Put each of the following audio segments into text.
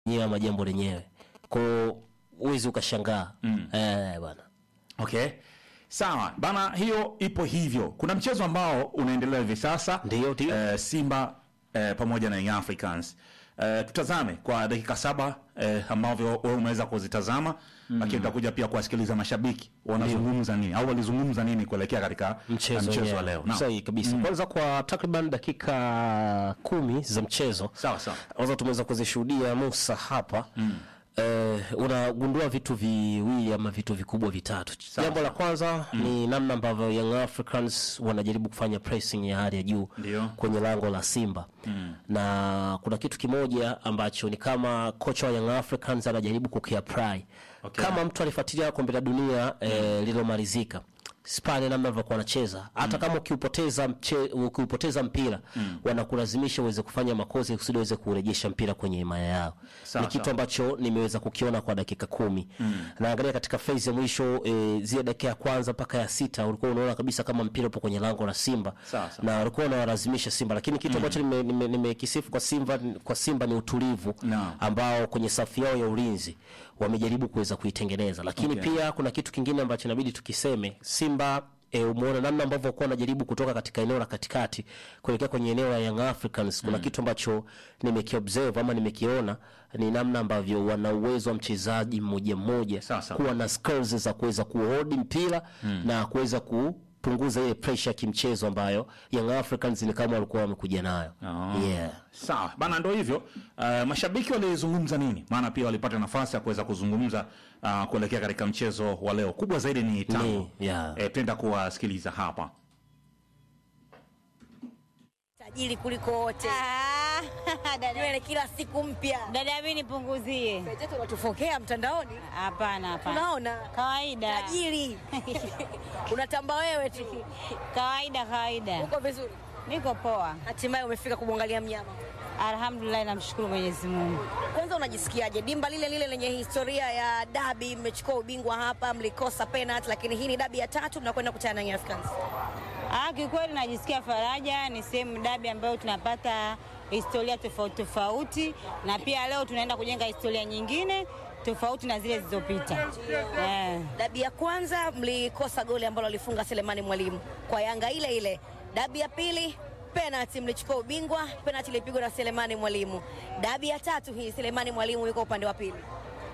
yenyewe ama jambo lenyewe kwao huwezi ukashangaa Mm. eh, bwana Okay, sawa bana, hiyo ipo hivyo. Kuna mchezo ambao unaendelea hivi sasa, Ndio, ndio. eh, Simba eh, pamoja na Young Africans. Eh, tutazame kwa dakika saba eh, ambavyo wewe umeweza kuzitazama lakini tutakuja pia kuwasikiliza mashabiki wanazungumza nini au walizungumza nini kuelekea katika mchezo, mchezo wa wenyewe. leo. Naam. Sahihi kabisa kwanza kwa takriban dakika kumi za mchezo Sawa sawa. kwanza tumeweza kuzishuhudia Musa hapa Eh, unagundua vitu viwili ama vitu vikubwa vitatu. Jambo la kwanza ni namna ambavyo Young Africans wanajaribu kufanya pressing ya hali ya juu Ndio. kwenye lango la Simba na kuna kitu kimoja ambacho ni kama kocha wa Young Africans anajaribu kukiapply Okay. kama mtu alifuatilia kombe la dunia eh, lililomalizika Spania namna walivyokuwa wanacheza hata kama ukiupoteza mche, ukiupoteza mpira wanakulazimisha uweze kufanya makosa kusudi uweze kurejesha mpira kwenye himaya yao. Sawa, ni kitu sawa. ambacho nimeweza kukiona kwa dakika kumi. Naangalia katika phase ya mwisho e, zile dakika ya kwanza mpaka ya sita ulikuwa unaona kabisa kama mpira upo kwenye lango la Simba Sawa, sawa. na walikuwa wanawalazimisha Simba, lakini kitu ambacho nimekisifu nime, nime nimekisifu kwa Simba kwa Simba ni utulivu Naam. ambao kwenye safu yao ya ulinzi wamejaribu kuweza kuitengeneza, lakini Okay. pia kuna kitu kingine ambacho inabidi tukiseme. Simba e, umeona namna ambavyo walikuwa wanajaribu kutoka katika eneo la katikati kuelekea kwenye eneo la Young Africans. Kuna kitu ambacho nimekiobserve ama nimekiona ni namna ambavyo wana uwezo wa mchezaji mmoja mmoja Sawa, sawa. kuwa na skills za kuweza kuhold mpira na kuweza kupunguza ile pressure ya kimchezo ambayo Young Africans ni kama walikuwa wamekuja nayo. Oh. Yeah. Sawa bana, ndo hivyo. Uh, mashabiki walizungumza nini? Maana pia walipata nafasi ya kuweza kuzungumza uh, kuelekea katika mchezo wa leo. Kubwa zaidi ni tango. Ni, yeah. Eh, tenda kuwasikiliza hapa. tajiri kuliko wote. Ah, dada, Nywele kila siku mpya. dada mimi nipunguzie. Wenzetu wanatufokea mtandaoni, Hapana, hapana. tunaona Kawaida. tajiri unatamba wewe tu. Kawaida, kawaida. Uko vizuri, Niko poa. hatimaye umefika kumwangalia mnyama. Alhamdulillah, namshukuru Mwenyezi Mungu. Kwanza unajisikiaje? Dimba lile lile lenye historia ya dabi, mmechukua ubingwa hapa, mlikosa penalty, lakini hii ni dabi ya tatu, mnakwenda kutana na Young Africans. Ah, kikweli najisikia faraja. Ni sehemu dabi ambayo tunapata historia tofauti tofauti, na pia leo tunaenda kujenga historia nyingine tofauti na zile zilizopita. Eh. Dabi ya kwanza mlikosa goli ambalo alifunga Selemani Mwalimu kwa Yanga ile ile. Dabi ya pili penalty, mlichukua ubingwa, penalty ilipigwa na Selemani Mwalimu. Dabi ya tatu hii Selemani Mwalimu yuko upande wa pili.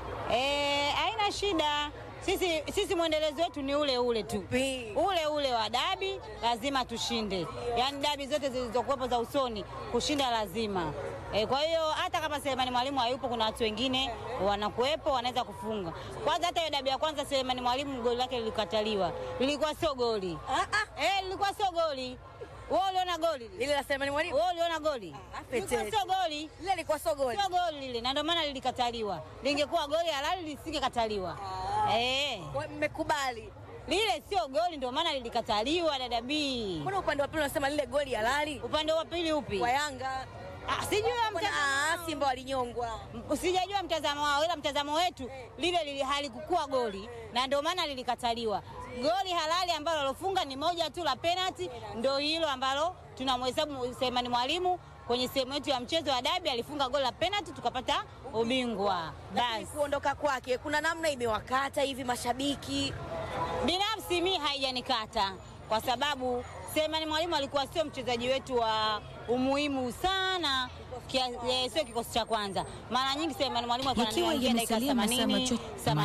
Eh, haina shida. Sisi, sisi mwendelezo wetu ni ule ule tu Pi. ule ule wa dabi, lazima tushinde. Yaani dabi zote zilizokuwepo za usoni kushinda lazima. E, kwa hiyo hata kama Selemani Mwalimu hayupo, kuna watu wengine wanakuwepo wanaweza kufunga. Kwanza hata hiyo dabi ya kwanza Selemani Mwalimu goli lake lilikataliwa, lilikuwa sio goli Ah, ah. eh, lilikuwa sio goli. Wewe uliona goli? Lile la Selemani Mwalimu Wewe uliona goli? Ah, Lilikuwa petete. sio goli. lile lilikuwa sio goli. Sio goli lile, na ndio maana lilikataliwa. Lingekuwa goli halali lisingekataliwa. Eh. Kwa- Mmekubali. Lile sio goli ndio maana lilikataliwa dada B. Mbona upande wa pili unasema lile goli halali Upande wa pili upi? kwa Yanga? Ah, sijui Mbona ah, Simba walinyongwa. mtazamo. Sijajua mtazamo wao ila mtazamo wetu lile lili halikukuwa goli na ndio maana lilikataliwa. Goli halali ambalo alofunga ni moja tu la penalty, ndio hilo ambalo tunamhesabu Selemani Mwalimu kwenye sehemu yetu ya mchezo wa dabi alifunga goli la penalty tukapata ubingwa. Lakini Basi. kuondoka kwake kuna namna imewakata hivi mashabiki. Binafsi mi haijanikata kwa sababu Selemani Mwalimu alikuwa sio mchezaji wetu wa umuhimu sana kia, eh, sio kikosi cha kwanza. Mara nyingi Selemani Mwalimu alikuwa Yakiwa anaingia dakika yamesalia masaa 80, machache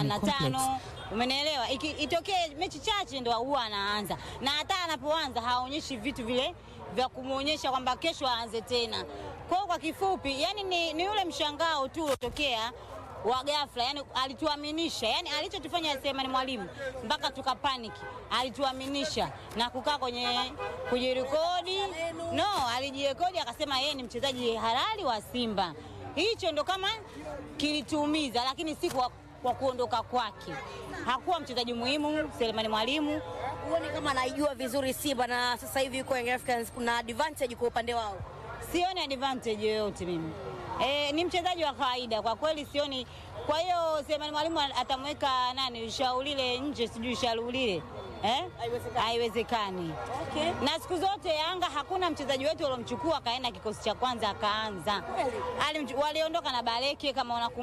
85. Umenielewa? Iki- Itokee mechi chache ndo huwa anaanza, na hata anapoanza haonyeshi vitu vile vya kumwonyesha kwamba kesho aanze tena. Kwa hiyo kwa kifupi, yani ni, ni ule mshangao tu uliotokea wa ghafla, yani alituaminisha, yani alichotufanya Selemani Mwalimu mpaka tukapaniki, alituaminisha na kukaa kwenye kujirekodi. No, alijirekodi akasema yeye ni mchezaji halali wa Simba. Hicho ndo kama kilituumiza, lakini si kwa, kwa kuondoka kwake. Hakuwa mchezaji muhimu Selemani Mwalimu. Huoni kama anaijua vizuri Simba na sasa hivi yuko Young Africans, kuna advantage kwa upande wao. sioni advantage yoyote mimi. E, ni mchezaji wa kawaida kwa kweli, sioni. Kwa hiyo Selemani Mwalimu atamweka nani Shaulile nje, sijui Shaulile eh? Haiwezekani. Haiwezekani. Okay. Na siku zote Yanga hakuna mchezaji wetu waliomchukua akaenda kikosi cha kwanza akaanza. Kweli. Alimchu- Waliondoka na Baleke kama unakumbuka